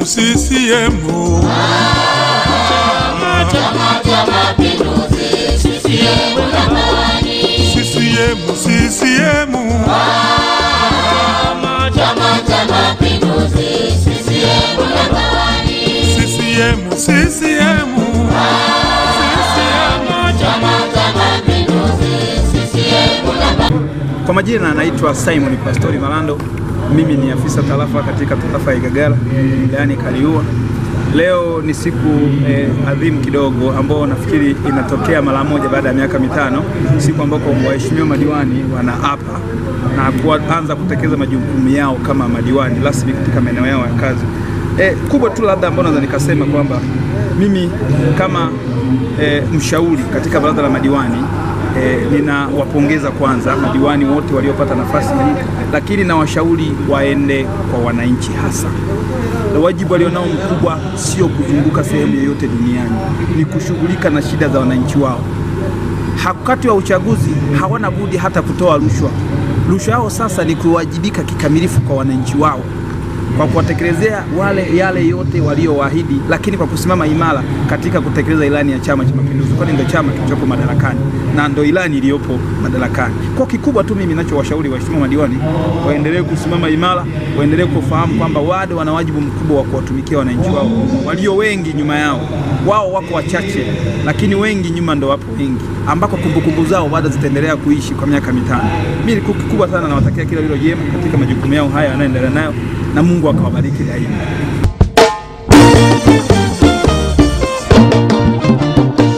CCM Chama cha Mapinduzi, CCM jamani. CCM CCM Chama cha Mapinduzi, CCM jamani. CCM CCM Chama cha Mapinduzi, CCM jamani. Kwa majina anaitwa Simon Pastori Malando. Mimi ni afisa tarafa katika tarafa ya Igagala wilayani Kaliua. Leo ni siku eh, adhimu kidogo ambao nafikiri inatokea mara moja baada ya miaka mitano, siku ambako waheshimiwa madiwani wanaapa na kuanza kutekeleza majukumu yao kama madiwani rasmi katika maeneo yao ya kazi. Eh, kubwa tu labda ambao naweza nikasema kwamba mimi kama eh, mshauri katika baraza la madiwani E, ninawapongeza kwanza madiwani wote waliopata nafasi hii, lakini na washauri waende kwa wananchi hasa. Na wajibu walionao mkubwa sio kuzunguka sehemu yoyote duniani, ni kushughulika na shida za wananchi wao. Wakati wa uchaguzi hawana budi hata kutoa rushwa. Rushwa yao sasa ni kuwajibika kikamilifu kwa wananchi wao kwa kuwatekelezea wale yale yote waliowaahidi, lakini kwa kusimama imara katika kutekeleza ilani ya Chama cha Mapinduzi, kwani ndio chama kilichopo madarakani na ndio ilani iliyopo madarakani. Kwa kikubwa tu mimi ninachowashauri waheshimiwa madiwani waendelee kusimama imara, waendelee kufahamu kwamba wado wana wajibu mkubwa wa kuwatumikia wananchi wao walio wengi nyuma yao. Wao wako wachache, lakini wengi nyuma ndo wapo wengi, ambako kumbukumbu zao bado zitaendelea kuishi kwa miaka mitano. Mimi kikubwa sana nawatakia kila lilo jema katika majukumu yao haya yanayoendelea nayo na Mungu akawabariki daima.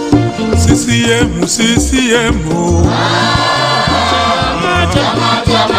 CCM CCM Chama cha